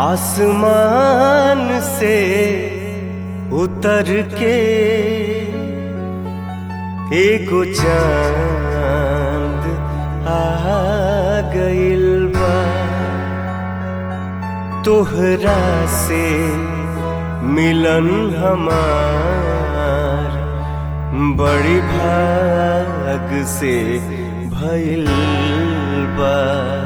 आसमान से उतर के एगो चांद आ गइल बा तोहरा से मिलन हमार बड़ी भाग से भइल बा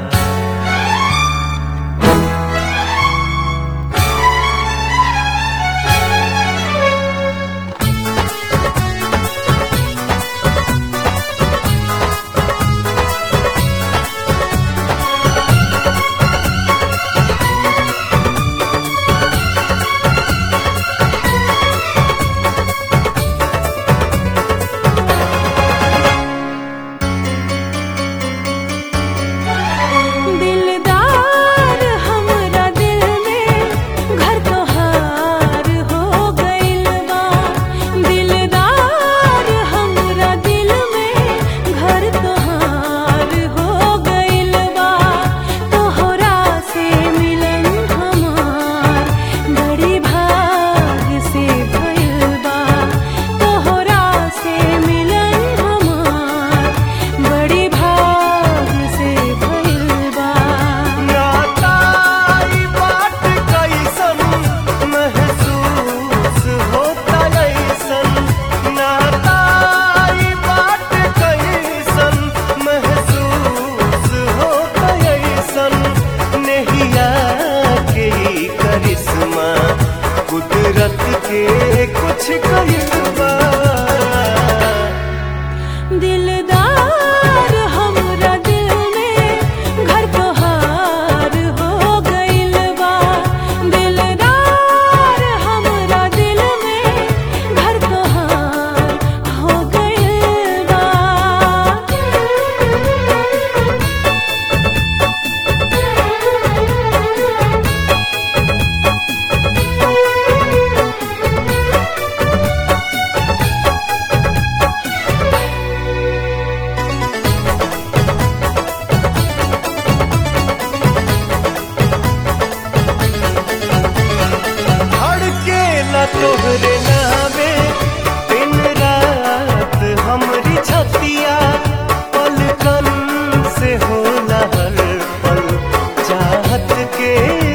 दिलदार हमरा दिल में घर तोहार हो गइल बा दिलदार हमरा दिल में घर तोहार हो गइल बा तोहरा से मिलन हमार बड़ी भाग से भइल बा तोहरा से मिलन हमार बड़ी भाग से भइल बा नाताई बात कैसन महसूस होता ऐसन नाताई बात कैसन महसूस होता ऐसन नहिया के ई करिश्मा कुदरत के कुछ करिश्मा दिलदार हमरा दिल में घर तोहार हो गइल बा दिलदार हमरा दिल में घर तोहार हो गइल बा धड़के न तोहरे नावे दिन रात हमरी छतिया पलकन से होला हर पल चाहत के